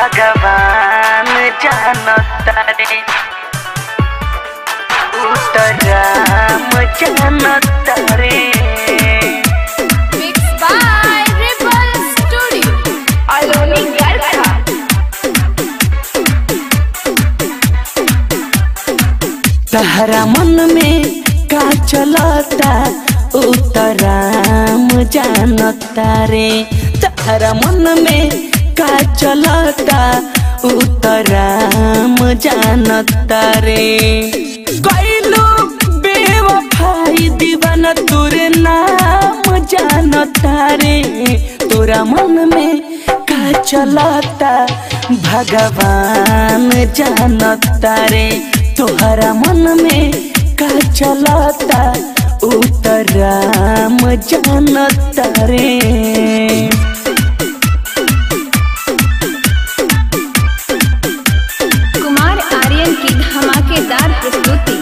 भगवान जानता रे उतराम जानता रे Mixed by Ripple Studio. Aloni Garcha. तहरा मन में का चलता उतराम जानता रे तहरा मन में का चलता उतराम जानता रे कैलो बेवफाई दीवाना तोरे नाम जानता रे तोरा मन में का चलता भगवान जानता रे तोहरा मन में का चलता उतराम जानता रे कुमार आर्यन की धमाकेदार प्रस्तुति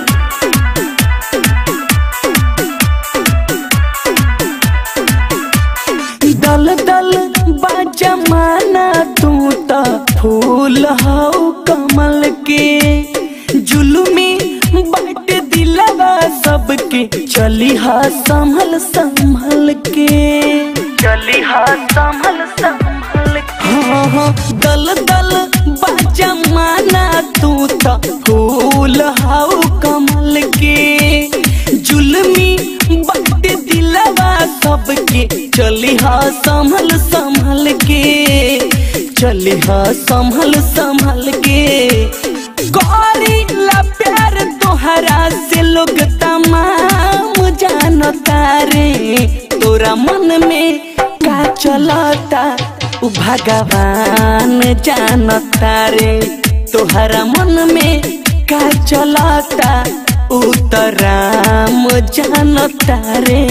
दल दल बाजमाना तू त फूल हौ कमल के जुलुमी बाट दिलवा सबके चली हा संभल संभल के चली हा संभल संभल के हाँ हाँ दल दल बाजमाना तू त फूल हौ कमल के जुलमी बाट दिलवा सबके चली हा संभल संभल के चली हा संभल संभल के करी ला प्यार तोहरा से लोग तमाम जानता रे तोरा मन में का चलता उ भगवान जानता रे तोहरा मन में का चलता उ त राम जानता रे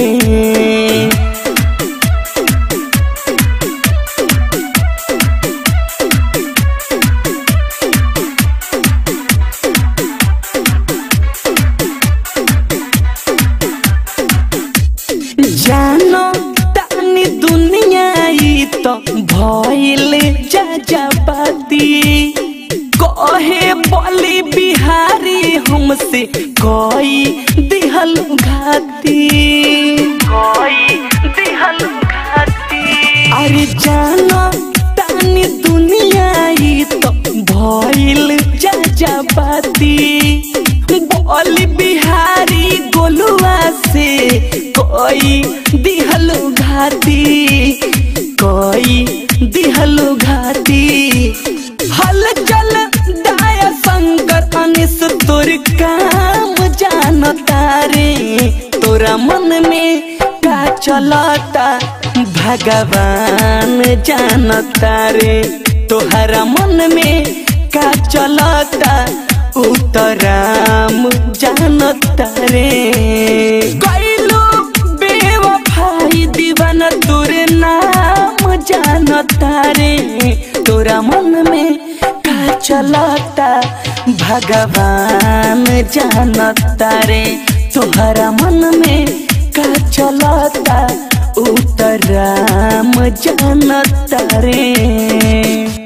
जानो तानी दुनिया ई तो भइल जाजाबादी कहे बोली बिहारी हमसे कोई दिहल घाती कोई दिहल घाती अरे जानो तानी दुनिया ई तो भइल जाजाबादी बोली बिहारी गोलुआ से कोई दिहलु घाती कोई दिहलु घाती हल चल दाया शंकर अनिस तोर काम जानता रे तोरा मन में का चलता भगवान जानता रे तोहरा मन में का चलता उतराम जानता रे कैलो बेवफाई दीवाना तोरे नाम जानता रे तोरा मन में का चलता भगवान जानता रे तोहरा मन में का चलता उतराम जानता रे